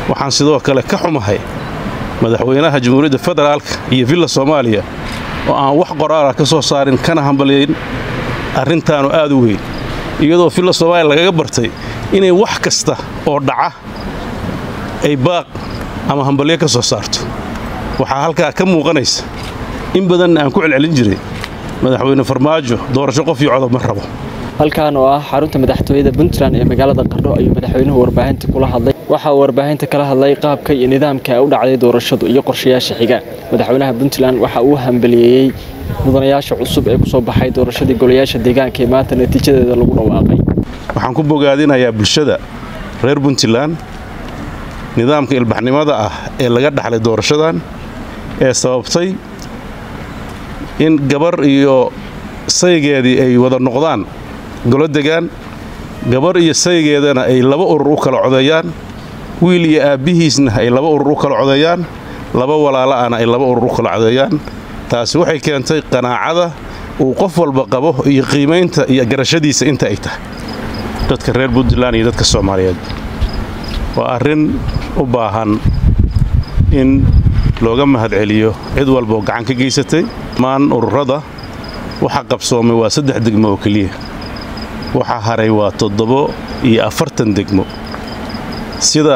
waxaan sidoo kale ka xumahay madaxweynaha jamhuuriyadda federaalka iyo villa soomaaliya oo aan wax qoraala ka soo saarin kana hambalyayn arrintaanu aad u weyn iyadoo villa soomaaliya lagaga bartay inay wax kasta oo dhaca ay baaq ama hambalyo ka soo saarto waxaa halkaa ka muuqanaysa in badanna aan ku celcelin jiray madaxweyne farmaajo doorasho qof iyo codob ma rabo halkan oo ah xarunta madaxtooyada puntland ee magaalada qardho ayuu madaxweynuhu warbaahinta kula hadlay waxa uu warbaahinta kala hadlay qaabka iyo nidaamka u dhacday doorashadu iyo qorshayaasha xiga madaxweynaha puntland waxa uu hambaliyeeyey mudanayaasha cusub ee kusoo baxay doorashadii golayaasha deegaanka ee maanta natiijadeeda lagu dhawaaqay waxaan ku bogaadinayaa bulshada reer puntland nidaamka ilbaxnimada ah ee laga dhaxlay doorashadan ee sababtay in gabar iyo saygeedii ay wada noqdaan golo degaan gabar iyo saygeedana ay laba urur u kala codeeyaan wiil iyo aabbihiisna ay laba urur u kala codeeyaan laba walaala'ana ay laba urur u kala codeeyaan taasi waxay keentay qanaacada uu qof walba qabo iyo qiimaynta iyo garashadiisa inta ay tahay dadka reer puntland iyo dadka soomaaliyeed waa arrin u baahan in looga mahadceliyo cid walba oo gacan ka geysatay maan ururada waxa qabsoomay waa saddex degmo oo keliya waxa haray waa toddobo iyo afartan degmo sida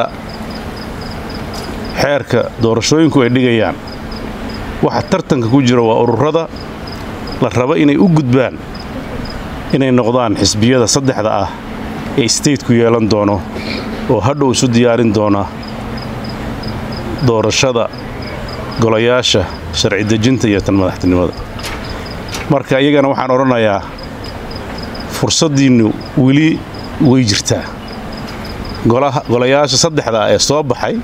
xeerka doorashooyinku ay dhigayaan waxa tartanka ku jira waa ururada la raba inay u gudbaan inay noqdaan xisbiyada saddexda ah ee stateku yeelan doono oo hadhow isu diyaarin doona doorashada golayaasha sharci dejinta iyo tan madaxtinimada marka iyagana waxaan odhanayaa fursaddiinnu weli way jirtaa golayaasha saddexda ah ee soo baxay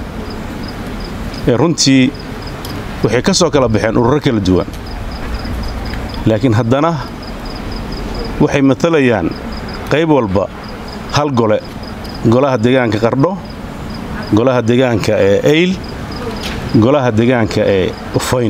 ee runtii waxay ka soo kala baxeen ururo kala duwan laakiin haddana waxay matalayaan qayb walba hal gole golaha deegaanka qardho golaha deegaanka ee ayl golaha deegaanka ee ufayn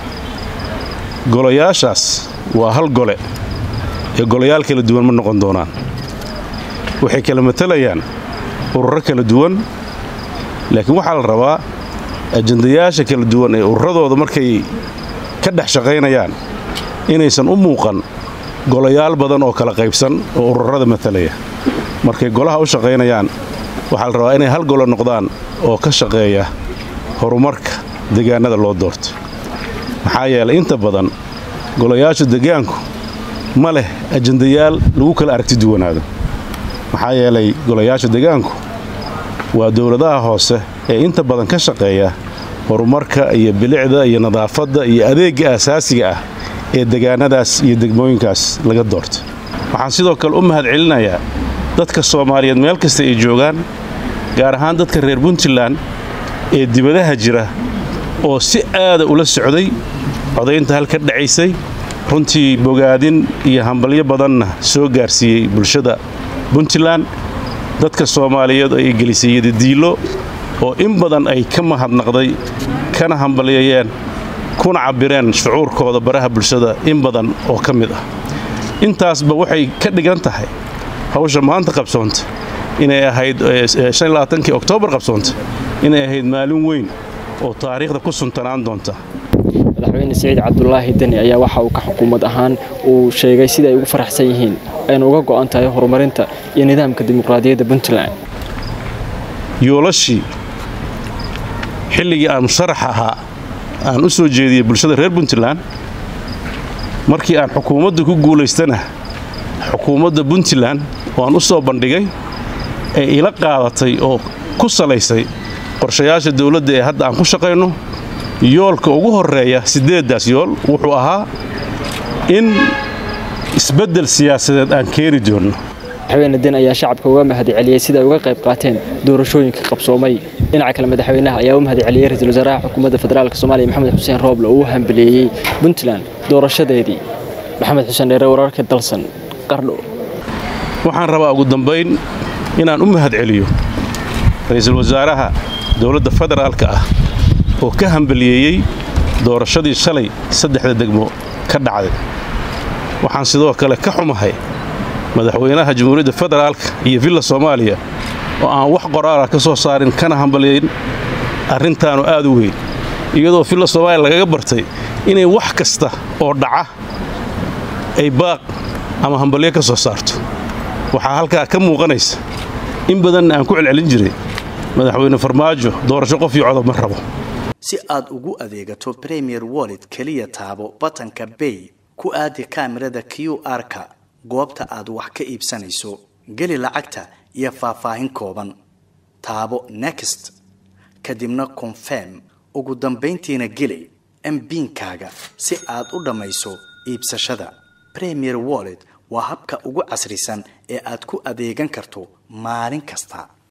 golayaashaas waa hal gole ee golayaal kala duwan ma noqon doonaan waxay kala matalayaan ururo kala duwan laakiin waxaa la rabaa ajandayaasha kala duwan ee ururadooda markay ka dhex shaqaynayaan inaysan u muuqan golayaal badan oo kala qaybsan oo ururada matalaya markay golaha u shaqaynayaan waxaa la rabaa inay hal golo noqdaan oo ka shaqeeya horumarka deegaanada loo doorto maxaa yeelay inta badan golayaasha deegaanku ma leh ajandayaal lagu kala aragti duwanaado maxaa yeelay golayaasha deegaanku waa dowladaha hoose ee inta badan ka shaqeeya horumarka iyo bilicda iyo nadaafadda iyo adeegga asaasiga ah ee degaanadaas iyo degmooyinkaas laga doorto waxaan sidoo kale u mahad celinayaa dadka soomaaliyeed meel kasta ay joogaan gaar ahaan dadka reer puntland ee dibadaha jira oo si aada ula socday codaynta halka dhacaysay runtii bogaadin iyo hambalyo badanna soo gaarsiiyey bulshada puntland dadka soomaaliyeed ay gelisay yadadiilo oo in badan ay ka mahadnaqday kana hambalyeeyeen kuna cabbireen shucuurkooda baraha bulshada in badan oo ka mid ah intaasba waxay ka dhigan tahay hawsha maanta qabsoonta inay ahayd kii oktoobar qabsoonta inay ahayd maalin weyn oo taariikhda ku suntanaan doonta madaxweyne siciid cabdulaahi deni ayaa waxa uu ka xukuumad ahaan uu sheegay sida ay ugu faraxsan yihiin ayna uga go'an tahay horumarinta iyo nidaamka dimuqraadiyadda puntland yoolashii xilligii aan musharax ahaa aan u soo jeediyey bulshada reer puntland markii aan xukuumadda ku guulaystana xukuumadda puntland oo aan u soo bandhigay ee ila qaadatay oo ku salaysay qorshayaasha dawladda ee hadda aan ku shaqayno yoolka ugu horreeya siddeeddaas yool wuxuu ahaa in isbeddel siyaasadeed aan keeni doonno madaxweyne den ayaa shacabka uga mahadceliyey sida ay uga qayb qaateen doorashooyinka qabsoomay dhinaca kale madaxweynaha ayaa u mahadceliyey ra-iisul wasaaraha xukuumadda federaalk soomaaliya maxamed xuseen rooble oo u hambeleeyey puntland doorashadeedii maxamed xuseen dheere wararka dalsan qardho waxaan rabaa ugu dambayn inaan u mahadceliyo ra-iisul wasaaraha dowladda federaalka ah oo ka hambaliyeeyey doorashadii shalay saddexda degmo ka dhacday waxaan sidoo kale ka xumahay madaxweynaha jamhuuriyadda federaalka iyo villa soomaaliya oo aan wax qoraala ka soo saarin kana hambalyayn arrintaanu aad u weyn iyadoo filla soomaaliya lagaga bartay inay wax kasta oo dhaca ay baaq ama hambalyo ka soo saarto waxaa halkaa ka muuqanaysa in badanna aan ku celcelin jiray madaxweyne farmaajo doorasho qof iyo codob ma rabo si aad ugu adeegato premier wallet keliya taabo batanka bay ku aadi kaamirada q r-ka goobta aad wax ka iibsanayso geli lacagta iyo faahfaahin kooban taabo next kadibna confirm ugu dambayntiina geli mbiinkaaga si aad u dhammayso iibsashada premier wallet waa habka ugu casrisan ee aad ku adeegan karto maalin kasta